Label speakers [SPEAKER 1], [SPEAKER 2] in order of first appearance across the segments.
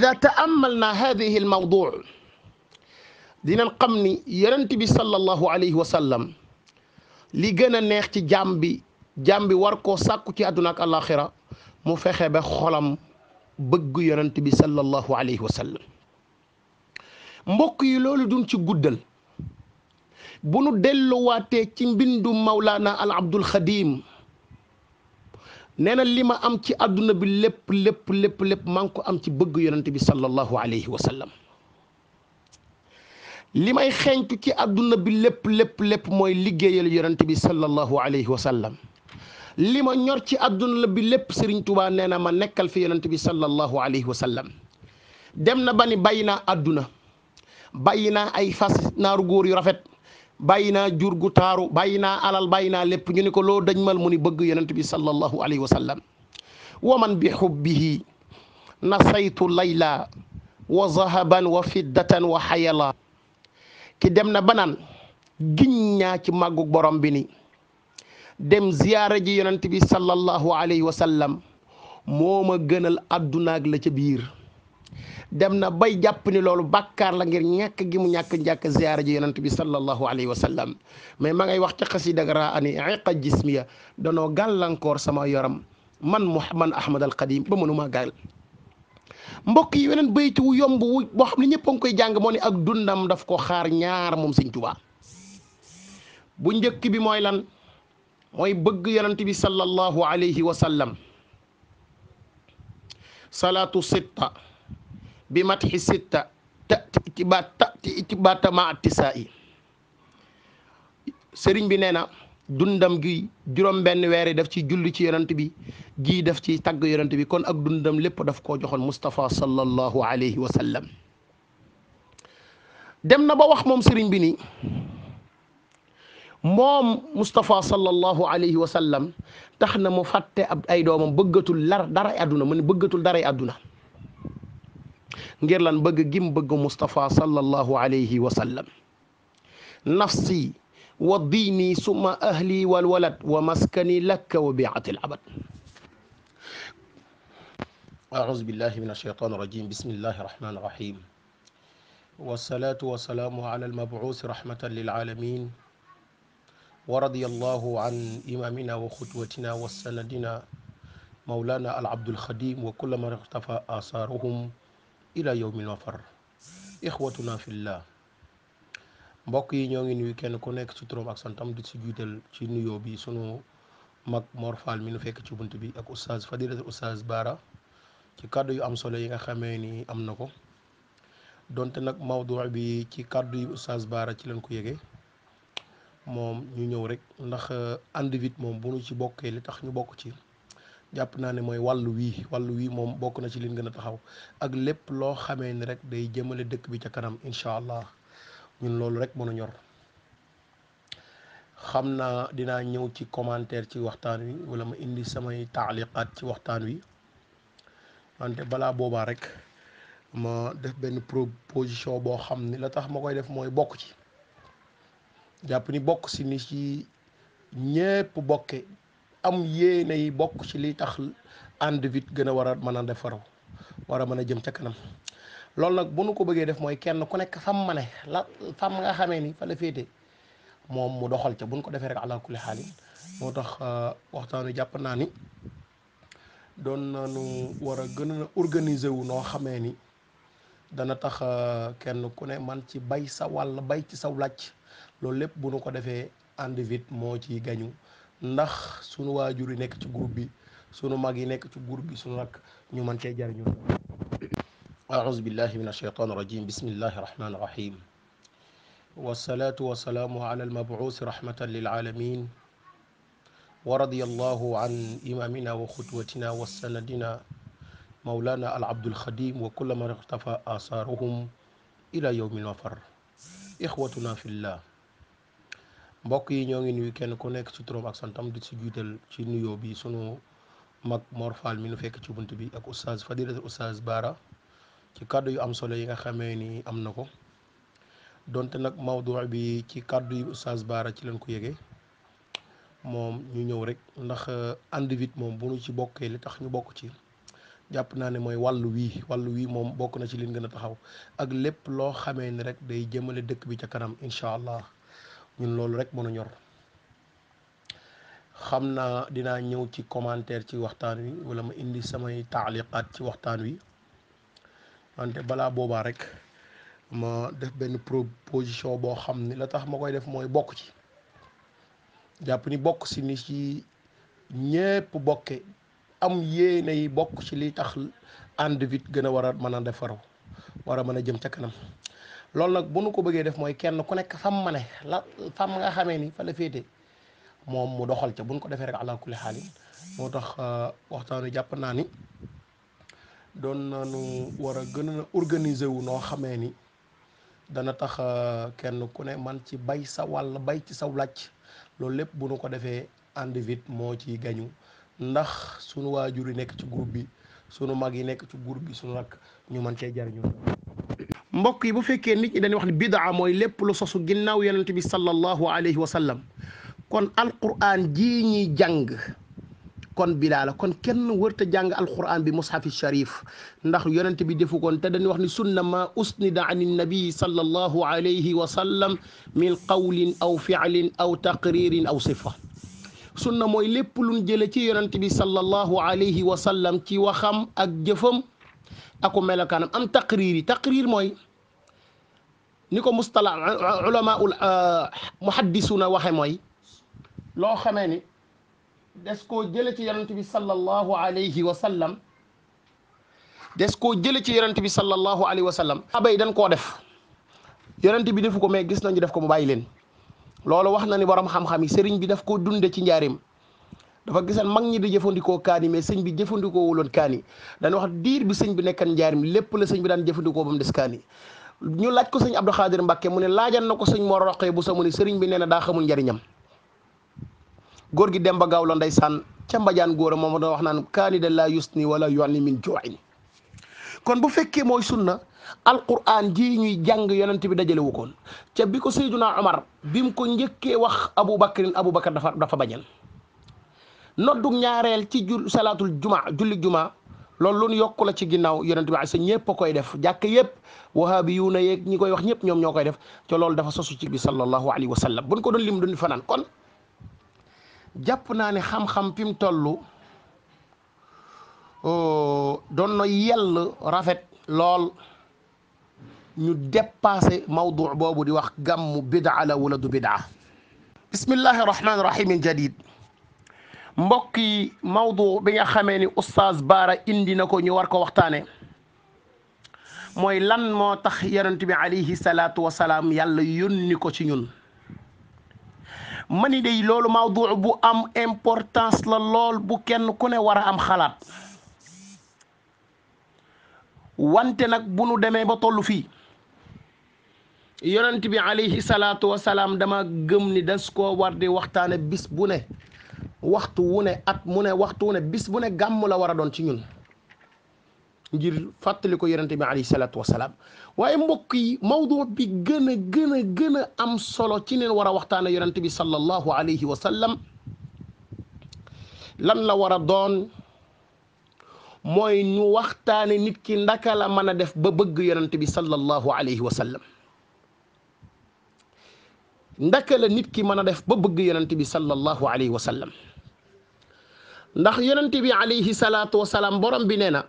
[SPEAKER 1] ida taamalna hadihi almawdu dinañ xam ni yonent bi sallallahu alayhi wa sallam li gën a neex ci jaam bi jaam bi war koo sàkku ci àdduna ak alaxira mu fexe ba xolam bëgg yonent bi sallallahu alayhi wa sallam mbokk yi loolu duñ ci guddal bu nu delluwaatee ci mbindum Mawlana al Abdul Xadim nee na li ma am ci àdduna bi lépp lépp lépp lépp maa ngi ko am ci bëgg yonent bi sallallahu alayhi wa sallam li may xeeñtu ci àdduna bi lépp lépp lépp mooy liggéeyal yonent bi sallallahu alayhi wa sallam li ma ñor ci àdduna bi lépp Serigne Touba nee na ma nekkal fi yonent bi sallallahu alayhi wa sallam dem na ba ni bàyyi naa àdduna bàyyi naa ay fas naaru góor yu rafet bàyyi naa jur gu taaru bàyyi naa alal bàyyi naa lépp ñu ni ko loo dañ mal mu ni bëgg yonent bi sallallahu alayhi wa sallam wa man bi xubbihi nasaytu layla wa zahaban wa fiddatan wa xayala ki dem na ba naan giñ ñaa ci màggug borom bi ni dem ziyaara ji yonent bi sallallahu alayhi wa sallam moo ma gënal addunaag la ca biir dem na bay jàpp ni loolu bàkkaar la ngir ñàkk gi mu ñàkk njàkk ziyaara ji yonent bi sallallahu alayhi wa sallam mais ma ngay wax ca xasida raa ani iqa jismiya danoo gàllankoor sama yoram man Muhammad Ahmad al Qadim ba mënuma gàll mbokk yi weneen bayti wu yomb wu boo xam ne ñëpp a ngi koy jàng moo ne ak dundam daf ko xaar ñaar moom Sëñ Tuubaa bu njëkk bi mooy lan mooy bëgg yonent bi sallallahu alayhi wa sallam salaatu sitta bi matxi sitta tati itibaat tati itibaata ma attisaa yi sëriñ bi nee na dundam gi juróom benn weer yi daf ci julli ci yonent bi gii daf ci tagg yonent bi kon ak dundam lépp daf koo joxoon Moustapha sallallahu alayhi wa sallam dem na ba wax moom sëriñ bi ni moom Moustapha sallallahu alayhi wa sallam tax na mu fàtte ab ay doomam bëggatul lar daray àdduna mu ne bëggatul daray àdduna ngir lan bëgg gim bëgg Moustapha sallallahu alayhi wa sallam nafsi wa diini summa ahli wal walad wa maskani lakka wa biati al abad أعوذ بالله من الشيطان الرجيم بسم الله الرحمن الرحيم والصلاة والسلام على المبعوث رحمة للعالمين ورضي الله عن إمامنا وخطوتنا وسندنا مولانا العبد الخديم وكل من اختفى آثارهم إلى يوم المفر إخوتنا في الله mbokk yi ñoo ngi nuyu kenn ku nekk ci turam ak santam di ci jiital ci nuyoo bi sunu mag Mor Fall mi nu fekk ci bunt bi ak oustaz fadilatul oustaz Baara ci kàddu yu am solo yi nga xamee ni am na ko donte nag mawdu bi ci kàddu yu oustaz Baara ci leen ko yëgee moom ñu ñëw rek ndax ànd vite moom bu nu ci bokkee li tax ñu bokk ci jàpp naa ne mooy wàllu wii wàllu wii moom bokk na ci liñ gën a taxaw ak lépp loo xamee ni rek day jëmale dëkk bi ca kanam incha allah ñun loolu rek mën a ñor xam naa dinaa ñëw ci commentaire ci waxtaan wi wala ma indi samay taaliqaat ci waxtaan wi wante balaa boobaa rek ma def benn proposition boo xam ni la tax ma koy def mooy bokk ci jàpp ni bokk si ni ci ñépp bokke am yéene yi bokk ci li tax ànd vite gën a war a mën a defar war a mën a jëm ca kanam loolu nag bu nu ko bëggee def mooy kenn ku nekk fam ma ne la fam nga xamee ni fa la féete moom mu doxal ca bu nu ko defee rek ala kulli xaalin moo tax waxtaan wi jàpp naa ni doon nañu war a gën a organiser wu noo xamee ni dana tax kenn ku ne man ci bay sa wàll bay ci saw làcc loolu lépp bu nu ko defee ànd vite moo ci gañu ndax sunu waajur yi nekk ci groupe bi sunu mag yi nekk ci groupe bi sunu rak ñu mën cee jariñu أعوذ بالله من الشيطان الرجيم بسم الله الرحمن الرحيم والصلاة والسلام على المبعوث رحمة للعالمين ورضي الله عن إمامنا وخطوتنا وسندنا مولانا العبد الخديم وكل من اختفى آثارهم إلى يوم المفر إخوتنا في الله mbokk yi ñoo ngi nuyu kenn ku nekk ci turam ak santam di ci jiital ci nuyoo bi sunu mag Mor Fall mi nu fekk ci bunt bi ak oustaz fadilatul oustaz Baara ci kàddu yu am solo yi nga xamee ni am na ko donte nag mawdu bi ci kàddu yu oustaz Baara ci leen ko yëgee moom ñu ñëw rek ndax ànd vite moom bu nu ci bokkee li tax ñu bokk ci jàpp naa ne mooy wàllu wii wàllu wii moom bokk na ci liñ gën a taxaw ak lépp loo xamee ni rek day jëmale dëkk bi ca kanam incha allah ñun loolu rek mën a ñor xam naa dinaa ñëw ci commentaire ci waxtaan wi wala ma indi samay taaliqaat ci waxtaan wi wante balaa boobaa rek ma def benn proposition boo xam ni la tax ma koy def mooy bokk ci jàpp ni bokk si ni ci ñépp bokke am yéene yi bokk ci li tax ànd vite gën a war a mën a defaru war a mën a jëm ca kanam loolu nag bu nu ko bëggee def mooy kenn ku nekk fam ma ne la fam nga xamee ni fa la féete moom mu doxal ca buñ ko defee rek ala kulli xaalin moo tax waxtaan wi jàpp naa ni doon nañu war a gën a organiser wu noo xamee ni dana tax kenn ku ne man ci bay sa wàll bay ci saw làcc loolu lépp bu nu ko defee ànd vite moo ci gañu ndax sunu waajur yi nekk ci groupe bi sunu mag yi nekk ci groupe bi sunu rak ñu mën cee jariñu mbokk yi bu fekkee nit ñi dañuy wax ne bidaa mooy lépp lu sosu ginnaaw yonent bi sallallahu alayhi wa sallam kon alquran jii ñuy jàng kon bidaa la kon kenn wërta jàng alquran bi mushafi sharif ndax yonent bi defu koon te dañuy wax ni sunna ma usnida an nabi sallallahu alayhi wa sallam min qawlin aw fi'lin aw taqririn aw sifa sunna mooy lépp luñ jële ci yonent bi sallallahu alayhi wa sallam ci waxam ak jëfam ako melokaanam am taqrir yi taqrir mooy ni ko mustala ulamaul muhaddisuna waxe mooy loo xamee ni des koo jële ci yonent bi sallallahu alayhi wa sallam des koo jële ci yonent bi sallallahu alayhi wa sallam abay dañ koo def yonent bi defu ko mais gis nañu def ko mu bàyyi leen loolu wax na ni borom xam-xam yi sëriñ bi daf koo dunde ci njaarim dafa gisan mag ñi di jëfandikoo kaani mais sëñ bi jëfandikoo wuloon kaani dañu wax diir bi sëñ bi nekkan njaarim lépp la sëñ bi daan jëfandikoo ba mu des kaani ñu laaj ko sëñ Abdou Khadir Mbacke mu ne laajal na ko sëñ Mor Roqee bu sa mu ne sëriñ bi nee na daa xamul njariñam góor gi Demba Gaaw la ndeysaan ca mbajaan góor a moom da wax naan kaani da laa yusni wala yu'ni min ju'in kon bu fekkee mooy sunna alquran ji ñuy jàng yonent bi dajale wu koon ca bi ko Seyduna Omar bi mu ko njëkkee wax Abu Bakrin Abu Bakar dafa dafa bañal noddug ñaareel ci jul salaatul juma julli juma loolu lu yokku la ci ginnaaw yonent bi sa ñëpp a koy def jàkk yëpp wahabi yu na yeeg ñi koy wax ñëpp ñoom ñoo koy def te loolu dafa sosu ci bi sallallahu alayhi wa sallam buñ ko doon lim duñ fanaan kon jàpp naa ne xam-xam fi mu toll doon na yell rafet lool ñu dépassé mawdu boobu di wax gàmmu bidaa la wala du bidaa bismillahi rahmaani rahim jadid mbokk yi mawdu bi nga xamee ni oustaz Baara indi na ko ñu war ko waxtaane mooy lan moo tax yonent bi alayhi salaatu wasalaam yàlla yónni ko ci ñun mani day loolu mawdu bu am importance la lool bu kenn ku ne war a am xalaat wante nag bu nu demee ba tollu fii yonent bi alayhi salaatu wasalaam dama gëm ni das koo war di waxtaane bis bu ne waxtu wu ne at mu ne waxtu wu ne bis bu ne gàmm la war a doon ci ñun ngir fàttali ko yonente bi alayhi salaatu wasalaam waaye mbokk yi mawdu bi gën a gën a gën a am solo ci neen war a waxtaane yonente bi sallallahu alayhi wa sallam lan la war a doon mooy ñu waxtaane nit ki ndaka la mën a def ba bëgg yonente bi sallallahu alayhi wa sallam ndaka la nit ki mën a def ba bëgg yonente bi sallallahu alayhi wa sallam ndax yonente bi alayhi salaatu wa salaam borom bi nee na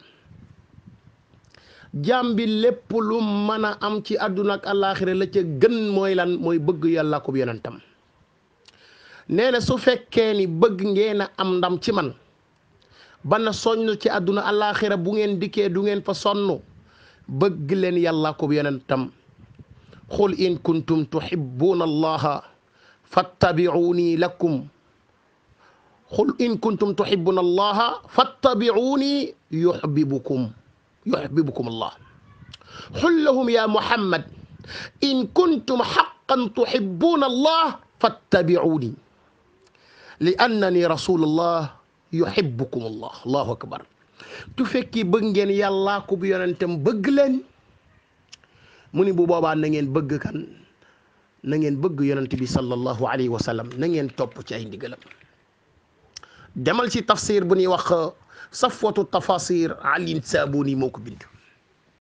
[SPEAKER 1] jaam bi lépp lu mën a am ci àdduna ak àllaaxira la ca gën mooy lan mooy bëgg yàlla ko yonentam nee na su fekkee ni bëgg ngeen a am ndam ci man ba na soññ ci àdduna àllaaxira bu ngeen dikkee du ngeen fa sonn bëgg leen yàlla ko yonentam qul in kuntum tuhibbuuna allaha fattabi'uuni lakum qul in kuntum tuhibbuuna allaha fattabi'uuni yuhbibkumu yuhibbukum allah qul lahum ya muhammad in kuntum haqqan tuhibbuuna allah fattabi'uuni li annani rasulullah yuhibbukum allah allahu akbar tu fekki bëgg ngeen yàllaa ko bu yonentam bëgg leen mu ni bu boobaa na ngeen bëgg kan na ngeen bëgg yonent bi sallallahu alayhi wa sallam na ngeen topp ci ay ndigalam demal ci tafsir bu ñuy wax
[SPEAKER 2] safwatu tafasir Alioune Sabuni moo ko bind